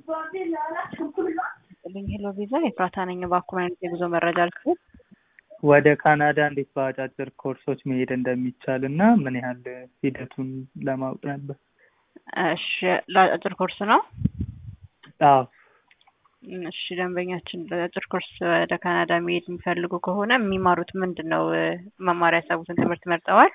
ልኝ ሄሎ ቪዛ ኤፍራታ ነኝ። እባክዎ አይነት የጉዞ መረጃ ልክፍል። ወደ ካናዳ እንዴት በአጫጭር ኮርሶች መሄድ እንደሚቻል እና ምን ያህል ሂደቱን ለማወቅ ነበር። እሺ ለአጭር ኮርስ ነው። አዎ እሺ ደንበኛችን ለአጭር ኮርስ ወደ ካናዳ መሄድ የሚፈልጉ ከሆነ የሚማሩት ምንድን ነው? መማር ያሰቡትን ትምህርት መርጠዋል?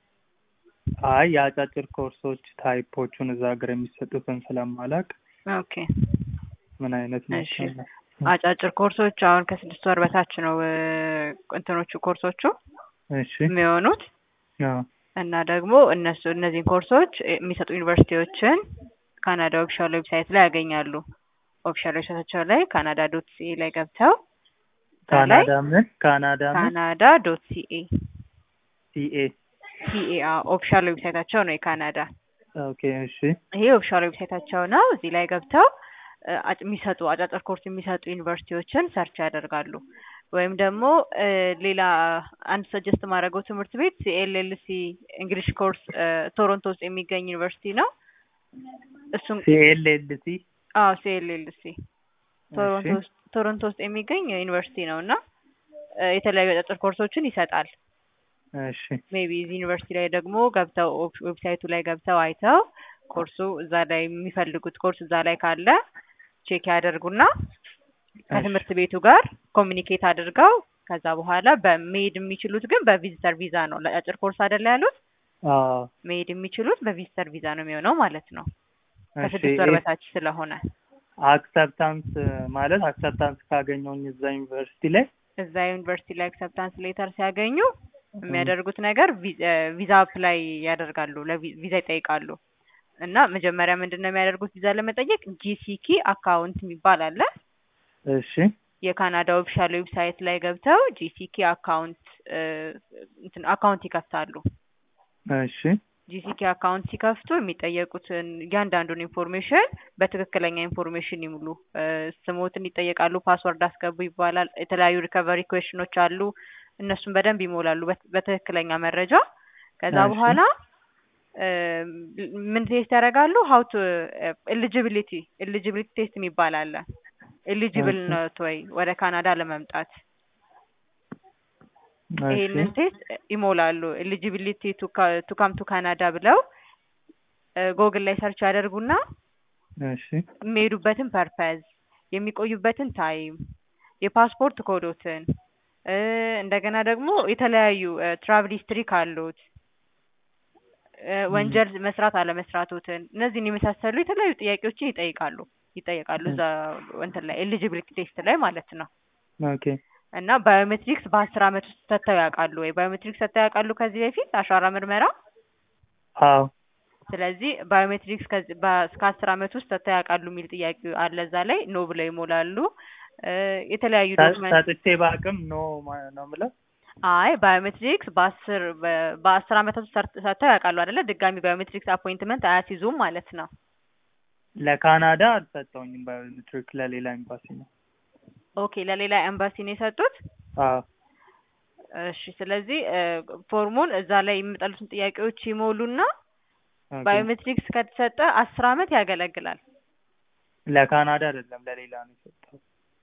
አይ የአጫጭር ኮርሶች ታይፖቹን እዛ ሀገር የሚሰጡትን ስለማላቅ ኦኬ ምን አይነት እሺ ናቸው? አጫጭር ኮርሶች አሁን ከስድስት ወር በታች ነው እ እንትኖቹ ኮርሶቹ እሺ የሚሆኑት አዎ እና ደግሞ እነሱ እነዚህን ኮርሶች የሚሰጡ ዩኒቨርሲቲዎችን ካናዳ ኦፊሻል ዌብሳይት ላይ ያገኛሉ። ኦፊሻል ዌብሳይታቸው ላይ ካናዳ ዶት ሲኤ ላይ ገብተው እዛ ላይ ካናዳ ምን ካናዳ ምን ካናዳ ዶት ሲኤ ሲኤ ሲኤ ኦፊሻል ዌብሳይታቸው ነው የካናዳ ኦኬ እሺ ይሄ ኦፊሻል ዌብሳይታቸው ነው። እዚህ ላይ ገብተው እ አጭ- የሚሰጡ አጫጭር ኮርስ የሚሰጡ ዩኒቨርሲቲዎችን ሰርች ያደርጋሉ። ወይም ደግሞ እ ሌላ አንድ ሰጀስት ማድረገው ትምህርት ቤት ሲኤልኤልሲ እንግሊሽ ኮርስ እ ቶሮንቶ ውስጥ የሚገኝ ዩኒቨርሲቲ ነው። እሱም ሲኤልኤልሲ አዎ ሲኤልኤልሲ ቶሮንቶ ውስጥ ቶሮንቶ ውስጥ የሚገኝ ዩኒቨርሲቲ ነው እና እ የተለያዩ አጫጭር ኮርሶችን ይሰጣል። እሺ ሜቢ እዚህ ዩኒቨርሲቲ ላይ ደግሞ ገብተው ኦፍ- ዌብሳይቱ ላይ ገብተው አይተው ኮርሱ እዛ ላይ የሚፈልጉት ኮርስ እዛ ላይ ካለ ቼክ ያደርጉና ከትምህርት ቤቱ ጋር ኮሚኒኬት አድርገው ከዛ በኋላ በመሄድ የሚችሉት ግን በቪዚተር ቪዛ ነው። ለአጭር ኮርስ አይደለ ያሉት አዎ መሄድ የሚችሉት በቪዚተር ቪዛ ነው የሚሆነው ማለት ነው። እሺ ከስድስት ወር በታች ስለሆነ አክሰፕታንስ ማለት አክሰፕታንስ ካገኘውኝ እዛ ዩኒቨርሲቲ ላይ እዛ ዩኒቨርሲቲ ላይ አክሰፕታንስ ሌተር ሲያገኙ የሚያደርጉት ነገር ቪ- እ ቪዛ አፕላይ ያደርጋሉ፣ ለቪዛ ይጠይቃሉ። እና መጀመሪያ ምንድን ነው የሚያደርጉት ቪዛ ለመጠየቅ ጂሲኪ አካውንት የሚባል አለ። እሺ የካናዳ ኦፊሻል ዌብሳይት ላይ ገብተው ጂሲኪ አካውንት እ እንትን አካውንት ይከፍታሉ። እሺ ጂሲኪ አካውንት ሲከፍቱ የሚጠየቁትን እያንዳንዱን ኢንፎርሜሽን በትክክለኛ ኢንፎርሜሽን ይሙሉ። እ ስሞትን ይጠየቃሉ፣ ፓስወርድ አስገቡ ይባላል። የተለያዩ ሪከቨሪ ኩዌሽኖች አሉ። እነሱን በደንብ ይሞላሉ በት- በትክክለኛ መረጃ። ከዛ እሺ። በኋላ እ ምን ቴስት ያደርጋሉ? ሀው ቱ ኤሊጂቢሊቲ ኤሊጂቢሊቲ ቴስት የሚባል አለ። ኤሊጂብል እሺ። ነት ወይ ወደ ካናዳ ለመምጣት ይሄንን እሺ ቴስት ይሞላሉ። ኤሊጂቢሊቲ ቱ ካም ቱ ካናዳ ብለው ጎግል ላይ ሰርች ያደርጉና እሺ የሚሄዱበትን ፐርፐዝ፣ የሚቆዩበትን ታይም፣ የፓስፖርት ኮዶትን እ እንደገና ደግሞ የተለያዩ ትራቭል ሂስትሪ ካሉት እ ወንጀል መስራት አለመስራቶትን እነዚህን የመሳሰሉ የተለያዩ ጥያቄዎችን ይጠይቃሉ ይጠየቃሉ እዛ እንትን ላይ ኤሊጂቢሊቲ ቴስት ላይ ማለት ነው። ኦኬ እና ባዮሜትሪክስ በአስር አመት ውስጥ ሰጥተው ያውቃሉ ወይ? ባዮሜትሪክስ ሰጥተው ያውቃሉ ከዚህ በፊት አሻራ ምርመራ? አዎ ስለዚህ ባዮሜትሪክስ ከዚህ በ- እስከ አስር አመት ውስጥ ሰጥተው ያውቃሉ የሚል ጥያቄ አለ እዛ ላይ ኖ ብለው ይሞላሉ። እ የተለያዩ ሰ- ዶክመንት ሰጥቼ በአቅም ኖ ማ- ነው የምለው አይ ባዮሜትሪክስ በአስር በ- በአስር አመታት ውስጥ ሰርት- ሰጥተው ያውቃሉ አይደለ? ድጋሚ ባዮሜትሪክስ አፖይንትመንት አያስይዙም ማለት ነው። ለካናዳ አልሰጠውኝም ባዮሜትሪክ ለሌላ ኤምባሲ ነው ኦኬ ለሌላ ኤምባሲ ነው የሰጡት። አዎ እሺ ስለዚህ እ ፎርሙን እዛ ላይ የሚመጣሉትን ጥያቄዎች ይሞሉና ኦኬ። ባዮሜትሪክስ ከተሰጠ አስር አመት ያገለግላል። ለካናዳ አይደለም ለሌላ ነው የሰጠው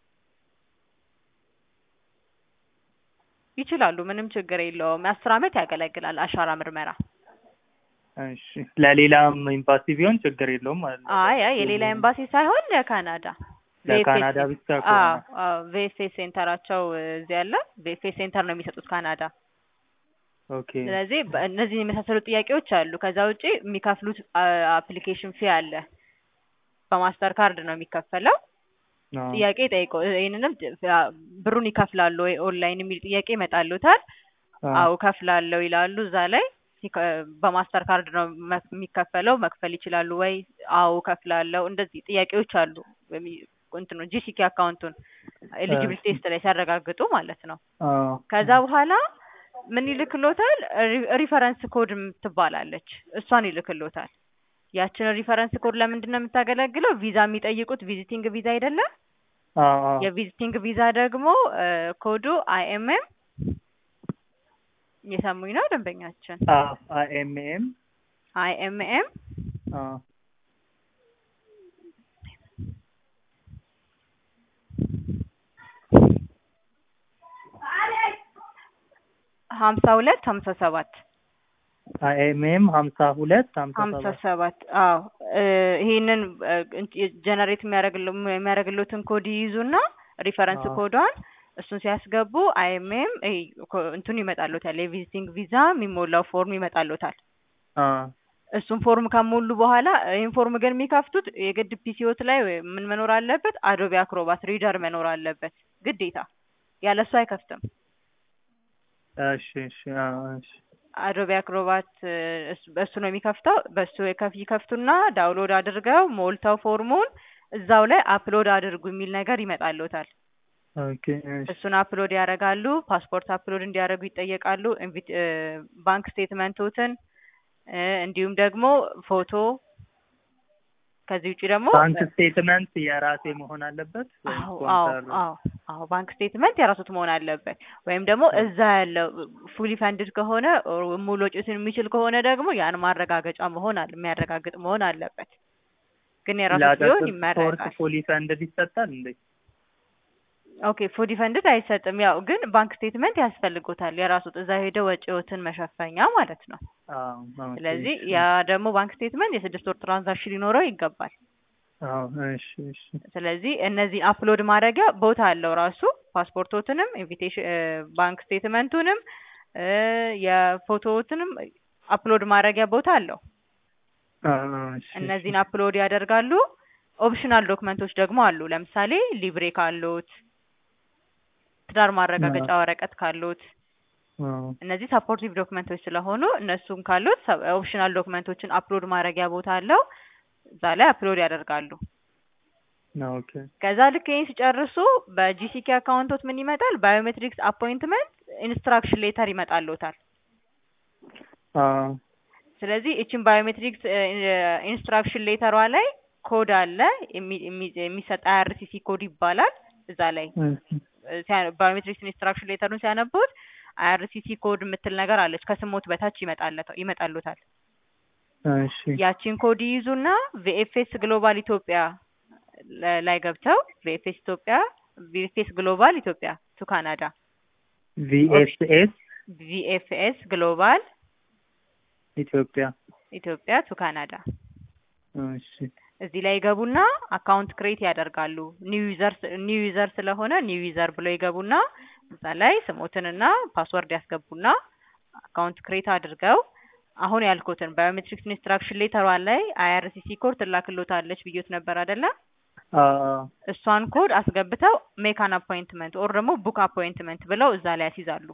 ይችላሉ፣ ምንም ችግር የለውም። አስር አመት ያገለግላል አሻራ ምርመራ። እሺ ለሌላም ኤምባሲ ቢሆን ችግር የለውም ማለት ነው አይ አይ የሌላ ኤምባሲ ሳይሆን ለካናዳ ለካናዳ VFS ብቻ ከሆነ አዎ ቪኤፍኤስ ሴንተራቸው እዚህ ያለ ቪኤፍኤስ ሴንተር ነው የሚሰጡት ካናዳ። ኦኬ ስለዚህ በ- እነዚህ የመሳሰሉ ጥያቄዎች አሉ። ከዛ ውጪ የሚከፍሉት አፕሊኬሽን ፊ አለ። በማስተር ካርድ ነው የሚከፈለው። አዎ። ጥያቄ ጠይቀው ይህንንም አ- ብሩን ይከፍላሉ ወይ ኦንላይን የሚል ጥያቄ ይመጣሉታል። አዎ። አዎ ከፍላለሁ ይላሉ። እዛ ላይ ሲከ- በማስተር ካርድ ነው መ- የሚከፈለው መክፈል ይችላሉ ወይ? አዎ ከፍላለሁ። እንደዚህ ጥያቄዎች አሉ። በሚ- እንትኑ ጂሲኪ አካውንቱን ኤሊጂብል ቴስት ላይ ሲያረጋግጡ ማለት ነው። አዎ። ከዛ በኋላ ምን ይልክሎታል? ሪ- ሪፈረንስ ኮድ ትባላለች። እሷን ይልክሎታል። ያችን ሪፈረንስ ኮድ ለምንድን ነው የምታገለግለው? ቪዛ የሚጠይቁት ቪዚቲንግ ቪዛ አይደለም? አዎ። አዎ። የቪዚቲንግ ቪዛ ደግሞ እ ኮዱ አይኤምኤም እየሰሙኝ ነው ደንበኛችን? አዎ። አይኤምኤም አይኤምኤም አዎ። ሀምሳ ሁለት ሀምሳ ሰባት አይኤምኤም ሀምሳ ሁለት ሀምሳ ሀምሳ ሰባት ሰባት አዎ እ ይሄንን ጀነሬት የሚያደርግሉትን ኮድ ይይዙና ሪፈረንስ አዎ። ኮዷን እሱን ሲያስገቡ አይኤምኤም እንትኑ ይመጣሉታል የቪዚቲንግ ቪዛ የሚሞላው ፎርም ይመጣሉታል። አ እሱን ፎርም ከሞሉ በኋላ ይህን ፎርም ግን የሚከፍቱት የግድ ፒሲዎት ላይ ወይ ምን መኖር አለበት? አዶቢ አክሮባት ሪደር መኖር አለበት ግዴታ። ያለሱ አይከፍትም። እሺ እሺ አ እሺ አዶቢ አክሮባት እ እሱ- በእሱ ነው የሚከፍተው። በእሱ የከፍ ይከፍቱና ዳውንሎድ አድርገው ሞልተው ፎርሙን እዛው ላይ አፕሎድ አድርጉ የሚል ነገር ይመጣልዎታል። ኦኬ እሺ እሱን አፕሎድ ያደርጋሉ። ፓስፖርት አፕሎድ እንዲያደርጉ ይጠየቃሉ። ኢንቪት እ ባንክ ስቴትመንቶትን እ እንዲሁም ደግሞ ፎቶ ከዚህ ውጭ ደግሞ ባንክ ስቴትመንት የራሴ መሆን አለበት ወይም አዎ አዎ ስፖንሰር አዎ አዎ ባንክ ስቴትመንት የራሱት መሆን አለበት። ወይም ደግሞ እዛ ያለው ፉሊ ፈንድድ ከሆነ ኦር ሙሉ ወጪውን የሚችል ከሆነ ደግሞ ያን ማረጋገጫ መሆን አለ የሚያረጋግጥ መሆን አለበት። ግን የራሱት ቢሆን ለአጫጭር ስፖርት ይመረጣል። ፉሊ ፈንድድ ይሰጣል እንዴ? ኦኬ ፉሊ ፈንድድ አይሰጥም። ያው ግን ባንክ ስቴትመንት ያስፈልጎታል የራሱት እዛ ሄደው ወጪዎትን መሸፈኛ ማለት ነው። አዎ ኦኬ ስለዚህ እሺ ያ ደግሞ ባንክ ስቴትመንት የስድስት ወር ትራንዛክሽን ሊኖረው ይገባል። አዎ እሺ እሺ ስለዚህ እነዚህ አፕሎድ ማድረጊያ ቦታ አለው ራሱ ፓስፖርቶትንም ኢንቪቴሽን ባንክ ስቴትመንቱንም እ የፎቶዎትንም አፕሎድ ማድረጊያ ቦታ አለው። አዎ እሺ እሺ እነዚህን አፕሎድ ያደርጋሉ። ኦፕሽናል ዶክመንቶች ደግሞ አሉ። ለምሳሌ ሊብሬ ካሎት፣ ትዳር ማረጋገጫ ወረቀት ካሎት አዎ እነዚህ ሰፖርቲቭ ዶክመንቶች ስለሆኑ እነሱም ካሉት ኦፕሽናል ዶክመንቶችን አፕሎድ ማድረጊያ ቦታ አለው። እዛ ላይ አፕሎድ ያደርጋሉ። ኦኬ ከዛ ልክ ይህን ሲጨርሱ በጂሲኬ አካውንቶት ምን ይመጣል? ባዮሜትሪክስ አፖይንትመንት ኢንስትራክሽን ሌተር ይመጣልዎታል። አዎ ስለዚህ እችን ባዮሜትሪክስ ኢንስትራክሽን ሌተሯ ላይ ኮድ አለ የሚ- የሚ- የሚሰጥ አይአርሲሲ ኮድ ይባላል። እዛ ላይ እሺ ባዮሜትሪክስ ኢንስትራክሽን ሌተሩን ሲያነቡት አይአርሲሲ ኮድ የምትል ነገር አለች ከስሞት በታች ይመጣለታ- ይመጣልዎታል። እሺ ያቺን ኮድ ይይዙና ቪኤፍኤስ ግሎባል ኢትዮጵያ ለ- ላይ ገብተው ቪኤፍኤስ ኢትዮጵያ ቪኤፍኤስ ግሎባል ኢትዮጵያ ቱ ካናዳ ቪኤስኤስ ቪኤፍኤስ ግሎባል ኢትዮጵያ ኢትዮጵያ ቱ ካናዳ እሺ እዚህ ላይ ይገቡና አካውንት ክሬት ያደርጋሉ። ኒው ዩዘር ኒው ዩዘር ስለሆነ ኒው ዩዘር ብሎ ይገቡና እዛ ላይ ስሞትንና ፓስወርድ ያስገቡና አካውንት ክሬት አድርገው አሁን ያልኩትን ባዮሜትሪክስ ኢንስትራክሽን ሌተሯን ላይ አይአርሲሲ ኮድ ትላክሎታለች ብዮት ነበር አይደለ? አዎ እሷን ኮድ አስገብተው ሜክ አን አፖይንትመንት ኦር ደግሞ ቡክ አፖይንትመንት ብለው እዛ ላይ ያስይዛሉ።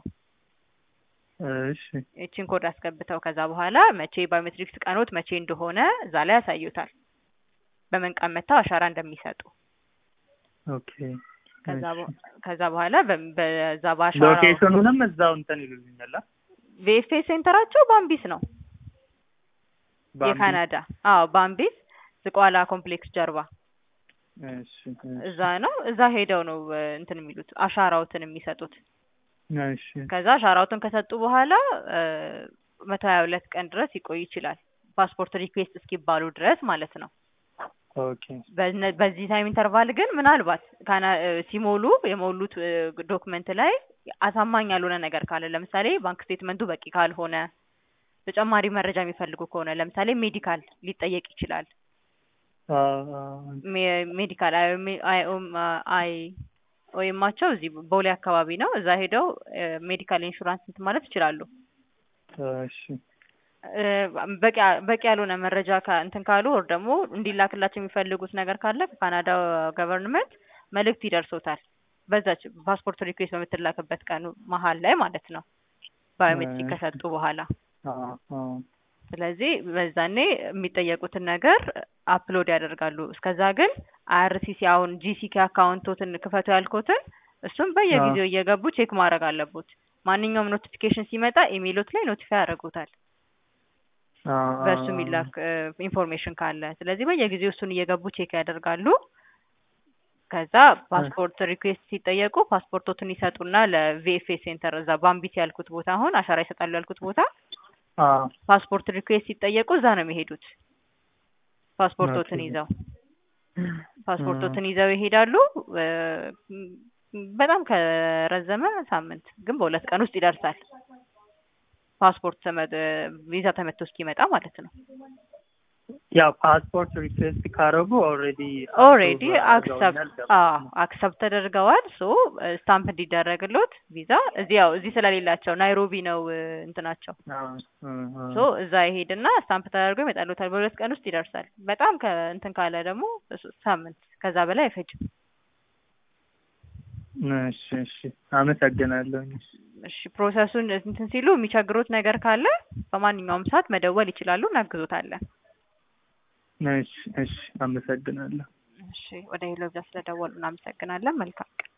እሺ ይቺን ኮድ አስገብተው ከዛ በኋላ መቼ ባዮሜትሪክስ ቀኖት መቼ እንደሆነ እዛ ላይ ያሳዩታል። በምን ቀን መጥተው አሻራ እንደሚሰጡ ኦኬ ከዛ እሺ በ- ከዛ በኋላ በ- በዛ በአሻራው ሎኬሽኑንም እዛው እንትን ይሉልኛል አ? ቪኤፍኤስ ሴንተራቸው ባምቢስ ነው ባምቢ? የካናዳ። አዎ ባምቢስ ዝቋላ ኮምፕሌክስ ጀርባ እሺ እሺ እዛ ነው። እዛ ሄደው ነው እ፣ እንትን የሚሉት አሻራውትን የሚሰጡት። እሺ ከዛ አሻራውትን ከሰጡ በኋላ መቶ ሀያ ሁለት ቀን ድረስ ይቆይ ይችላል። ፓስፖርት ሪኩዌስት እስኪባሉ ድረስ ማለት ነው። ኦኬ በነ- በዚህ ታይም ኢንተርቫል ግን ምናልባት ካና እ፣ ሲሞሉ የሞሉት እ፣ ዶክመንት ላይ አሳማኝ ያልሆነ ነገር ካለ ለምሳሌ ባንክ ስቴትመንቱ በቂ ካልሆነ ተጨማሪ መረጃ የሚፈልጉ ከሆነ ለምሳሌ ሜዲካል ሊጠየቅ ይችላል። አዎ አዎ ሜ- ሜዲካል አይ- አይ አይ ወይማቸው እዚህ ቦሌ አካባቢ ነው። እዛ ሄደው እ፣ ሜዲካል ኢንሹራንስ እንትን ማለት ይችላሉ። እሺ እ፣ በቂ በቂ ያልሆነ መረጃ ካ- እንትን ካሉ ወር ደግሞ እንዲላክላቸው የሚፈልጉት ነገር ካለ ከካናዳ ገቨርንመንት መልእክት ይደርሶታል። በዛች ፓስፖርት ሪኩዌስት በምትላክበት ቀኑ መሀል ላይ ማለት ነው ባዮሜትሪክ እሺ። ከሰጡ በኋላ። አዎ አዎ ስለዚህ በዛኔ የሚጠየቁትን ነገር አፕሎድ ያደርጋሉ። እስከዛ ግን አይአርሲሲ አሁን ጂሲኬ አካውንቶትን ክፈቱ ያልኩትን እሱም በየጊዜው እየገቡ ቼክ ማድረግ አለቦት። ማንኛውም ኖቲፊኬሽን ሲመጣ ኢሜይሎት ላይ ኖቲፋይ ያደርጉታል አዎ በእሱ አዎ የሚላክ ኢንፎርሜሽን ካለ። ስለዚህ በየጊዜው እሱን እየገቡ ቼክ ያደርጋሉ። ከዛ ፓስፖርት ሪኩዌስት ሲጠየቁ ፓስፖርቶትን ይሰጡና ለቪኤፍኤስ ሴንተር እዛ ባምቢት ያልኩት ቦታ አሁን አሻራ ይሰጣሉ ያልኩት ቦታ አዎ ፓስፖርት ሪኩዌስት ሲጠየቁ እዛ ነው የሚሄዱት። ፓስፖርቶትን ኦኬ። ይዘው ፓስፖርቶትን ይዘው ይሄዳሉ። እ፣ በጣም ከረዘመ ሳምንት ግን በሁለት ቀን ውስጥ ይደርሳል። ፓስፖርት ተመ- ቪዛ ተመቶ እስኪመጣ ማለት ነው። ያው ፓስፖርት ሪኩዌስት ካረጉ ኦልሬዲ ኦልሬዲ አክሰፕት አክሰፕት ተደርገዋል። ሶ ስታምፕ እንዲደረግሎት ቪዛ እዚህ ያው እዚህ ስለሌላቸው ናይሮቢ ነው እ፣ እንትናቸው ሶ እዛ ይሄድና ስታምፕ ተደርጎ ይመጣሉታል። በሁለት ቀን ውስጥ ይደርሳል። በጣም ከእንትን ካለ ደግሞ እሱ- ሳምንት ከዛ በላይ አይፈጅም። እሺ እሺ አመሰግናለሁ። እሺ ፕሮሰሱን እንትን ሲሉ የሚቸግሩት ነገር ካለ በማንኛውም ሰዓት መደወል ይችላሉ፣ እናግዞታለን። እሺ እሺ አመሰግናለሁ። እሺ ወደ ሄሎ ብዛ ስለደወሉ እናመሰግናለን። መልካም ቀን